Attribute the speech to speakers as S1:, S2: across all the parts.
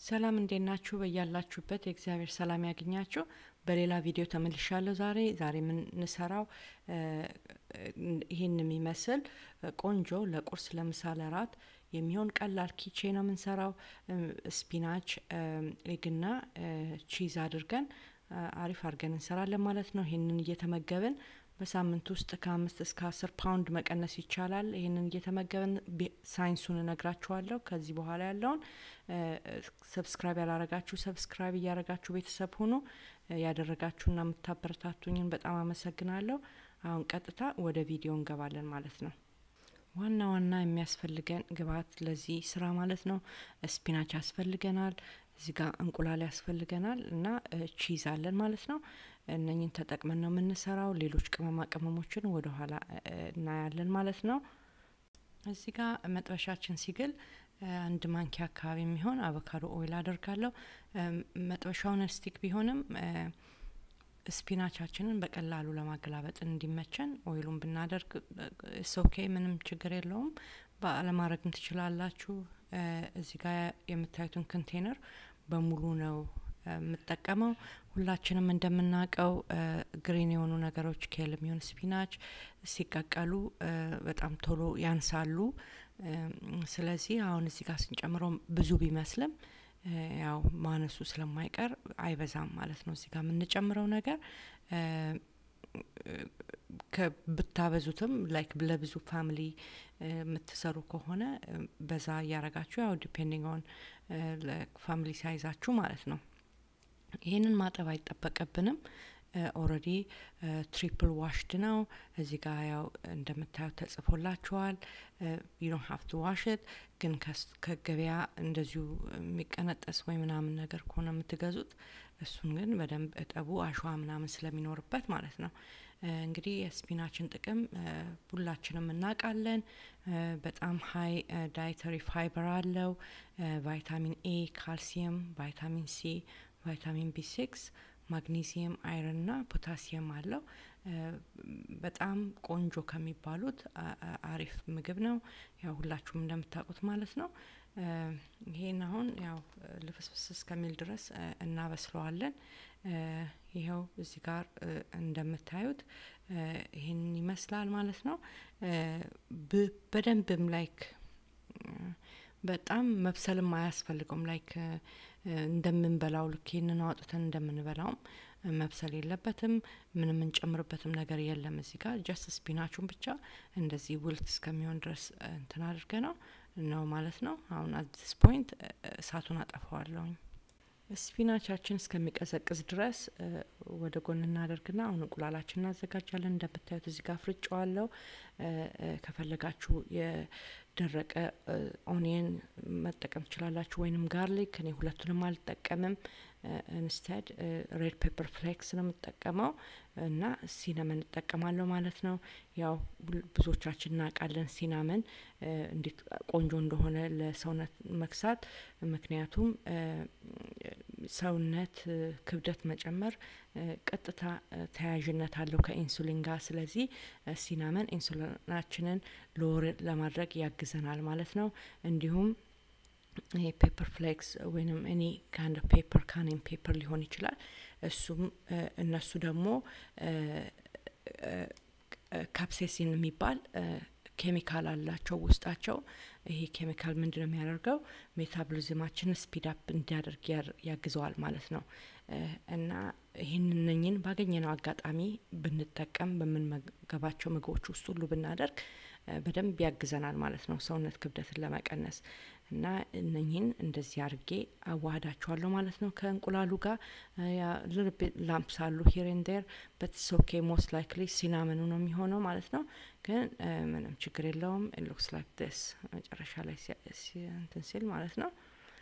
S1: ሰላም እንዴት ናችሁ? በያላችሁበት የእግዚአብሔር ሰላም ያገኛችሁ። በሌላ ቪዲዮ ተመልሻለሁ። ዛሬ ዛሬ የምንሰራው ይህን የሚመስል ቆንጆ ለቁርስ፣ ለምሳ፣ ለራት የሚሆን ቀላል ኪቼ ነው የምንሰራው። ስፒናች፣ ኤግና ቺዝ አድርገን አሪፍ አድርገን እንሰራለን ማለት ነው። ይህንን እየተመገብን በሳምንት ውስጥ ከአምስት እስከ አስር ፓውንድ መቀነስ ይቻላል። ይህንን እየተመገብን ሳይንሱን እነግራችኋለሁ። ከዚህ በኋላ ያለውን ሰብስክራይብ ያላረጋችሁ ሰብስክራይብ እያረጋችሁ ቤተሰብ ሁኑ። ያደረጋችሁና የምታበረታቱኝን በጣም አመሰግናለሁ። አሁን ቀጥታ ወደ ቪዲዮ እንገባለን ማለት ነው። ዋና ዋና የሚያስፈልገን ግብአት ለዚህ ስራ ማለት ነው ስፒናች ያስፈልገናል። እዚህ ጋር እንቁላል ያስፈልገናል እና ቺዝ አለን ማለት ነው። እነኝን ተጠቅመን ነው የምንሰራው። ሌሎች ቅመማ ቅመሞችን ወደ ኋላ እናያለን ማለት ነው። እዚህ ጋር መጥበሻችን ሲግል አንድ ማንኪያ አካባቢ የሚሆን አቮካዶ ኦይል አደርጋለሁ። መጥበሻውን ስቲክ ቢሆንም ስፒናቻችንን በቀላሉ ለማገላበጥ እንዲመቸን ኦይሉን ብናደርግ ሶኬ ምንም ችግር የለውም። ባለማድረግም ትችላላችሁ። እዚህ ጋር የምታዩትን ኮንቴነር በሙሉ ነው የምጠቀመው። ሁላችንም እንደምናውቀው ግሪን የሆኑ ነገሮች ኬል የሚሆን ስፒናች ሲቀቀሉ በጣም ቶሎ ያንሳሉ። ስለዚህ አሁን እዚህ ጋር ስንጨምረው ብዙ ቢመስልም ያው ማነሱ ስለማይቀር አይበዛም ማለት ነው። እዚህ ጋር የምንጨምረው ነገር ብታበዙትም ላይክ ለብዙ ፋሚሊ የምትሰሩ ከሆነ በዛ እያረጋችሁ ያው ዲፔንዲንግ ኦን ፋሚሊ ሳይዛችሁ ማለት ነው። ይህንን ማጠብ አይጠበቅብንም። ኦልሬዲ ትሪፕል ዋሽድ ነው። እዚህ ጋር ያው እንደምታዩት ተጽፎላችኋል። ዩ ዶንት ሀቭ ቱ ዋሽት። ግን ከገበያ እንደዚሁ የሚቀነጠስ ወይ ምናምን ነገር ከሆነ የምትገዙት እሱን ግን በደንብ እጠቡ፣ አሸዋ ምናምን ስለሚኖርበት ማለት ነው። እንግዲህ የስፒናችን ጥቅም ሁላችንም እናውቃለን። በጣም ሀይ ዳይተሪ ፋይበር አለው። ቫይታሚን ኤ፣ ካልሲየም፣ ቫይታሚን ሲ፣ ቫይታሚን ቢ ሲክስ ማግኔዚየም፣ አይረን ና ፖታሲየም አለው። በጣም ቆንጆ ከሚባሉት አሪፍ ምግብ ነው። ያው ሁላችሁም እንደምታውቁት ማለት ነው። ይሄን አሁን ያው ልፍስፍስ እስከሚል ድረስ እናበስለዋለን። ይኸው እዚህ ጋር እንደምታዩት ይህን ይመስላል ማለት ነው። በደንብም ላይክ በጣም መብሰልም አያስፈልገውም ላይክ እንደምንበላው ልክ ይህንን አውጥተን እንደምንበላውም መብሰል የለበትም። ምንም የምንጨምርበትም ነገር የለም። እዚህ ጋር ጀስት ስፒናቹን ብቻ እንደዚህ ውልት እስከሚሆን ድረስ እንትን አድርገ ነው ነው ማለት ነው። አሁን አዲስ ፖይንት እሳቱን አጠፋዋለሁኝ። ስፒናቻችን እስከሚቀዘቅዝ ድረስ ወደ ጎን እናደርግና አሁን እንቁላላችን እናዘጋጃለን። እንደምታዩት እዚህ ጋር ፍርጫዋለሁ። ከፈለጋችሁ የደረቀ ኦኒየን መጠቀም ትችላላችሁ፣ ወይንም ጋርሊክ። እኔ ሁለቱንም አልጠቀምም። ኢንስቴድ ሬድ ፔፐር ፍሌክስ ነው የምጠቀመው እና ሲናመን እጠቀማለሁ ማለት ነው። ያው ብዙዎቻችን እናውቃለን ሲናመን እንዴት ቆንጆ እንደሆነ ለሰውነት መክሳት። ምክንያቱም ሰውነት ክብደት መጨመር ቀጥታ ተያያዥነት አለው ከኢንሱሊን ጋር። ስለዚህ ሲናመን ኢንሱሊናችንን ሎወር ለማድረግ ያግዘናል ማለት ነው። እንዲሁም ይሄ ፔፐር ፍሌክስ ወይንም እኔ ካንድ ፔፐር ካኔን ፔፐር ሊሆን ይችላል። እሱም እነሱ ደግሞ ካፕሴሲን የሚባል ኬሚካል አላቸው ውስጣቸው። ይሄ ኬሚካል ምንድን ነው የሚያደርገው? ሜታቦሊዝማችን ስፒድ አፕ እንዲያደርግ ያግዘዋል ማለት ነው። እና ይህን እነኝን ባገኘነው አጋጣሚ ብንጠቀም በምንመገባቸው ምግቦች ውስጥ ሁሉ ብናደርግ በደንብ ያግዘናል ማለት ነው ሰውነት ክብደትን ለመቀነስ እና እነኝህን እንደዚህ አድርጌ አዋህዳቸዋለሁ ማለት ነው ከእንቁላሉ ጋር ልርብ ላምፕስ አሉ ሂር ኤንድ ዴር በት ኦኬ ሞስት ላይክሊ ሲናመኑ ነው የሚሆነው ማለት ነው። ግን ምንም ችግር የለውም። ሉክስ ላይክ ዲስ መጨረሻ ላይ እንትን ሲል ማለት ነው።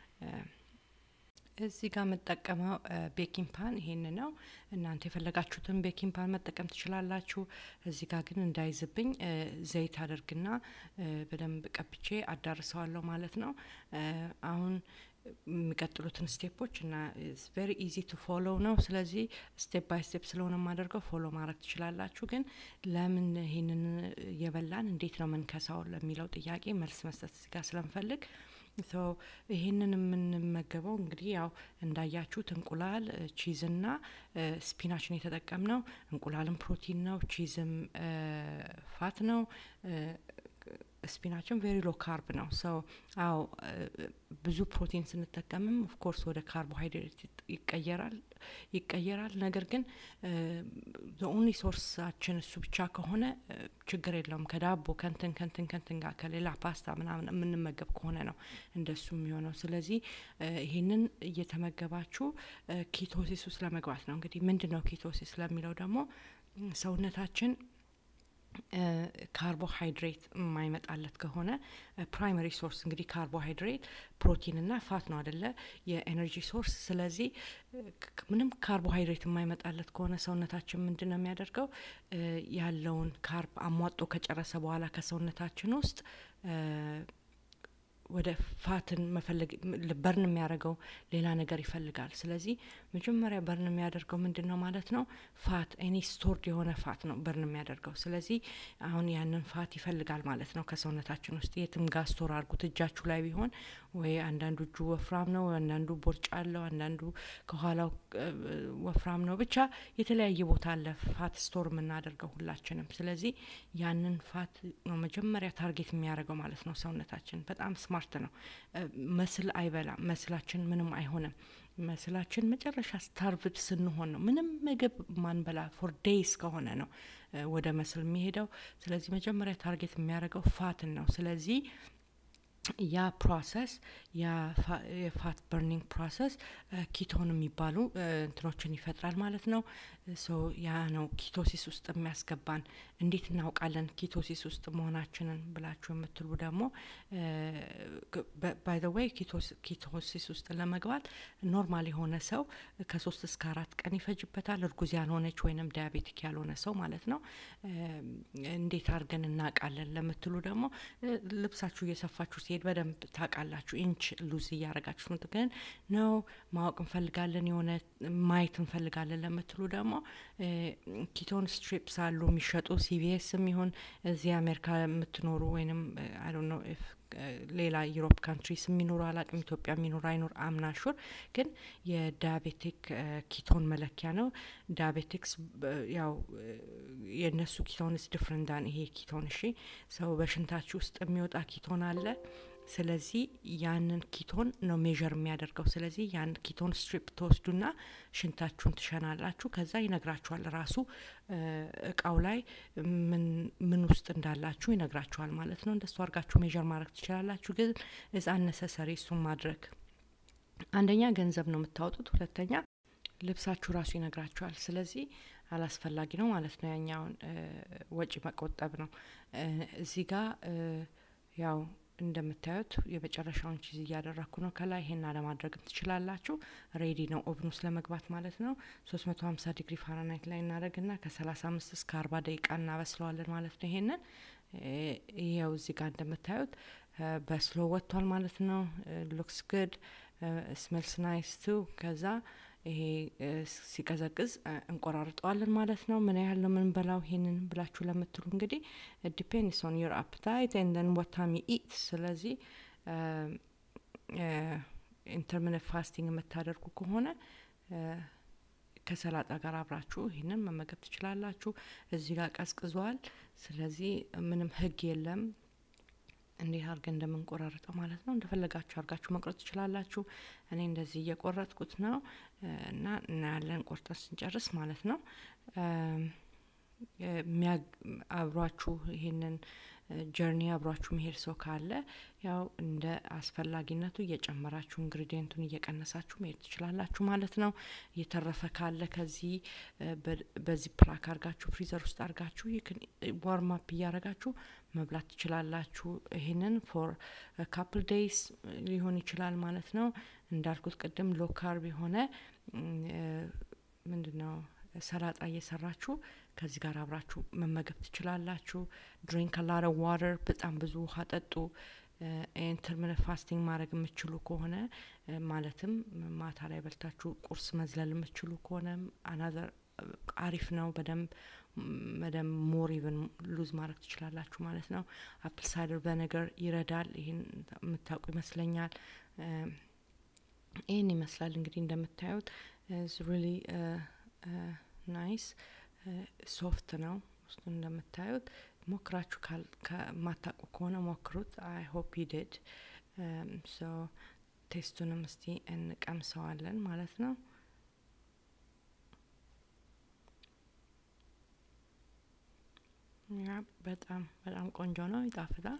S1: እዚህ ጋር የምጠቀመው ቤኪንግ ፓን ይሄን ነው። እናንተ የፈለጋችሁትን ቤኪንግ ፓን መጠቀም ትችላላችሁ። እዚህ ጋር ግን እንዳይዝብኝ ዘይት አደርግና በደንብ ቀብቼ አዳርሰዋለሁ ማለት ነው። አሁን የሚቀጥሉትን ስቴፖች እና ቬሪ ኢዚ ቱ ፎሎው ነው። ስለዚህ ስቴፕ ባይ ስቴፕ ስለሆነ የማደርገው ፎሎ ማድረግ ትችላላችሁ። ግን ለምን ይህንን እየበላን እንዴት ነው መንከሳው ለሚለው ጥያቄ መልስ መስጠት እዚህ ጋር ስለምፈልግ ሶ ይህንን የምንመገበው እንግዲህ ያው እንዳያችሁት እንቁላል ቺዝና ስፒናችን የተጠቀምነው እንቁላልም ፕሮቲን ነው፣ ቺዝም ፋት ነው። ስፒናችን ቬሪ ሎ ካርብ ነው። ሰው አዎ ብዙ ፕሮቲን ስንጠቀምም ኦፍኮርስ ወደ ካርቦሃይድሬት ይቀየራል ይቀየራል። ነገር ግን ኦንሊ ሶርሳችን እሱ ብቻ ከሆነ ችግር የለውም። ከዳቦ ከንትን ከንትን ከንትን ጋር ከሌላ ፓስታ ምናምን የምንመገብ ከሆነ ነው እንደሱ የሚሆነው። ስለዚህ ይህንን እየተመገባችሁ ኪቶሲስ ውስጥ ለመግባት ነው። እንግዲህ ምንድን ነው ኪቶሲስ ለሚለው ደግሞ ሰውነታችን ካርቦሃይድሬት የማይመጣለት ከሆነ ፕራይመሪ ሶርስ እንግዲህ ካርቦሃይድሬት ፕሮቲንና ፋት ነው አደለ የኤነርጂ ሶርስ። ስለዚህ ምንም ካርቦሃይድሬት የማይመጣለት ከሆነ ሰውነታችን ምንድን ነው የሚያደርገው? ያለውን ካርብ አሟጦ ከጨረሰ በኋላ ከሰውነታችን ውስጥ ወደ ፋትን መፈለግ በርን የሚያደርገው ሌላ ነገር ይፈልጋል። ስለዚህ መጀመሪያ በርን የሚያደርገው ምንድን ነው ማለት ነው? ፋት ኤኒ ስቶርድ የሆነ ፋት ነው በርን የሚያደርገው። ስለዚህ አሁን ያንን ፋት ይፈልጋል ማለት ነው ከሰውነታችን ውስጥ የትም ጋር ስቶር አድርጉት። እጃችሁ ላይ ቢሆን ወይ አንዳንዱ እጁ ወፍራም ነው፣ አንዳንዱ ቦርጭ አለው፣ አንዳንዱ ከኋላው ወፍራም ነው። ብቻ የተለያየ ቦታ አለ ፋት ስቶር የምናደርገው ሁላችንም። ስለዚህ ያንን ፋት ነው መጀመሪያ ታርጌት የሚያደርገው ማለት ነው ሰውነታችን። በጣም ስማርት ነው። መስል አይበላም። መስላችን ምንም አይሆንም። መስላችን መጨረሻ ስታርቭድ ስንሆን ነው ምንም ምግብ ማንበላ ፎር ዴይስ ከሆነ ነው ወደ መስል የሚሄደው። ስለዚህ መጀመሪያ ታርጌት የሚያደርገው ፋትን ነው። ስለዚህ ያ ፕሮሰስ የፋት በርኒንግ ፕሮሰስ ኪቶን የሚባሉ እንትኖችን ይፈጥራል ማለት ነው። ሶ ያ ነው ኪቶሲስ ውስጥ የሚያስገባን። እንዴት እናውቃለን ኪቶሲስ ውስጥ መሆናችንን ብላችሁ የምትሉ ደግሞ ባይ ዘ ዌይ ኪቶሲስ ውስጥ ለመግባት ኖርማል የሆነ ሰው ከሶስት እስከ አራት ቀን ይፈጅበታል። እርጉዝ ያልሆነች ወይንም ዲያቤቲክ ያልሆነ ሰው ማለት ነው። እንዴት አድርገን እናውቃለን ለምትሉ ደግሞ ልብሳችሁ እየሰፋችሁ ሲሄድ በደንብ ታውቃላችሁ። ኢንች ሉዝ እያረጋችሁ ግን ነው ማወቅ እንፈልጋለን የሆነ ማየት እንፈልጋለን ለምትሉ ደግሞ ኪቶን ስትሪፕስ አሉ የሚሸጡ ሲቪኤስም ይሁን እዚህ አሜሪካ የምትኖሩ ወይንም አይ ዶንት ኖ ኢፍ ሌላ ዩሮፕ ካንትሪስ የሚኖሩ አላቅም ኢትዮጵያ የሚኖሩ አይኖር አምናሹር ግን የዳያቤቲክ ኪቶን መለኪያ ነው። ዳያቤቲክስ ያው የእነሱ ኪቶንስ ዲፍረንት ዳን ይሄ ኪቶን እሺ ሰው በሽንታችሁ ውስጥ የሚወጣ ኪቶን አለ። ስለዚህ ያንን ኪቶን ነው ሜዥር የሚያደርገው። ስለዚህ ያን ኪቶን ስትሪፕ ተወስዱና ሽንታችሁን ትሸናላችሁ። ከዛ ይነግራችኋል ራሱ እቃው ላይ ምን ውስጥ እንዳላችሁ ይነግራችኋል ማለት ነው። እንደሱ አድርጋችሁ ሜዥር ማድረግ ትችላላችሁ። ግን እዛ ነሰሰሪ እሱን ማድረግ አንደኛ ገንዘብ ነው የምታወጡት፣ ሁለተኛ ልብሳችሁ ራሱ ይነግራችኋል። ስለዚህ አላስፈላጊ ነው ማለት ነው። ያኛውን ወጪ መቆጠብ ነው። እዚህ ጋር ያው እንደምታዩት የመጨረሻውን ቺዝ እያደረግኩ ነው። ከላይ ይሄን አለማድረግም ትችላላችሁ። ሬዲ ነው ኦቭን ውስጥ ለመግባት ማለት ነው። ሶስት መቶ ሀምሳ ዲግሪ ፋራናይት ላይ እናደረግና ከሰላሳ አምስት እስከ አርባ ደቂቃ እናበስለዋለን ማለት ነው። ይሄንን ይኸው እዚህ ጋር እንደምታዩት በስሎ ወጥቷል ማለት ነው። ሉክስ ግድ ስሜልስ ናይስ ቱ ከዛ ይሄ ሲቀዘቅዝ እንቆራርጠዋለን ማለት ነው። ምን ያህል ነው የምንበላው ይሄንን ብላችሁ ለምትሉ እንግዲህ ዲፔንድስ ኦን ዮር አፕታይት ኤንደን ወታሚ ኢት። ስለዚህ ኢንተርሚነንት ፋስቲንግ የምታደርጉ ከሆነ ከሰላጣ ጋር አብራችሁ ይህንን መመገብ ትችላላችሁ። እዚህ ጋር ቀዝቅዟል። ስለዚህ ምንም ህግ የለም እንዴት አድርገን እንደምንቆራርጠው ማለት ነው። እንደፈለጋችሁ አድርጋችሁ መቁረጥ ትችላላችሁ። እኔ እንደዚህ እየቆረጥኩት ነው እና እናያለን ቆርጠን ስንጨርስ ማለት ነው። አብሯችሁ ይሄንን ጀርኒ አብሯችሁ መሄድ ሰው ካለ ያው እንደ አስፈላጊነቱ እየጨመራችሁ ኢንግሪዲየንቱን እየቀነሳችሁ መሄድ ትችላላችሁ ማለት ነው። እየተረፈ ካለ ከዚህ በዚህ ፕላክ አርጋችሁ ፍሪዘር ውስጥ አርጋችሁ ዋርም አፕ እያረጋችሁ መብላት ትችላላችሁ። ይህንን ፎር ካፕል ዴይስ ሊሆን ይችላል ማለት ነው። እንዳልኩት ቅድም ሎ ካርብ የሆነ ምንድን ነው ሰላጣ እየሰራችሁ ከዚህ ጋር አብራችሁ መመገብ ትችላላችሁ። ድሪንክ አላረ ዋተር በጣም ብዙ ውሃ ጠጡ። ኢንተርሚነንት ፋስቲንግ ማድረግ የምችሉ ከሆነ ማለትም ማታ ላይ በልታችሁ ቁርስ መዝለል የምችሉ ከሆነ አናዘር አሪፍ ነው። በደንብ በደንብ ሞር ኢቨን ሉዝ ማድረግ ትችላላችሁ ማለት ነው። አፕል ሳይደር በነገር ይረዳል። ይህን የምታውቁ ይመስለኛል። ይህን ይመስላል እንግዲህ እንደምታዩት ሪሊ ናይስ ሶፍት ነው። ውስጡ እንደምታዩት ሞክራችሁ ከማታውቁ ከሆነ ሞክሩት። አይ ሆፕ ዩድድ ሶ ቴስቱንም እስቲ እንቀምሰዋለን ማለት ነው። ያ በጣም በጣም ቆንጆ ነው፣ ይጣፍጣል።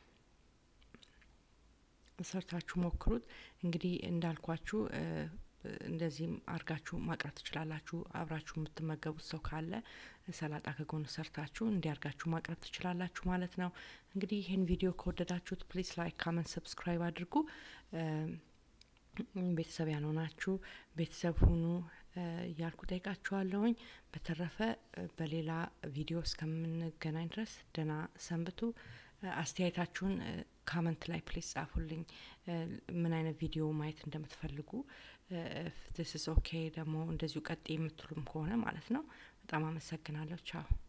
S1: ሰርታችሁ ሞክሩት። እንግዲህ እንዳልኳችሁ እንደዚህም አርጋችሁ ማቅረብ ትችላላችሁ። አብራችሁ የምትመገቡት ሰው ካለ ሰላጣ ከጎን ሰርታችሁ እንዲያርጋችሁ ማቅረብ ትችላላችሁ ማለት ነው። እንግዲህ ይህን ቪዲዮ ከወደዳችሁት ፕሊስ ላይክ፣ ካመንት፣ ሰብስክራይብ አድርጉ። ቤተሰብ ያልሆናችሁ ቤተሰብ ሁኑ እያልኩ ጠይቃችኋለሁኝ። በተረፈ በሌላ ቪዲዮ እስከምንገናኝ ድረስ ደህና ሰንብቱ። አስተያየታችሁን ካመንት ላይ ፕሌስ ጻፉልኝ። ምን አይነት ቪዲዮ ማየት እንደምትፈልጉ ስ ኦኬ ደግሞ እንደዚሁ ቀጥ የምትሉም ከሆነ ማለት ነው። በጣም አመሰግናለሁ። ቻው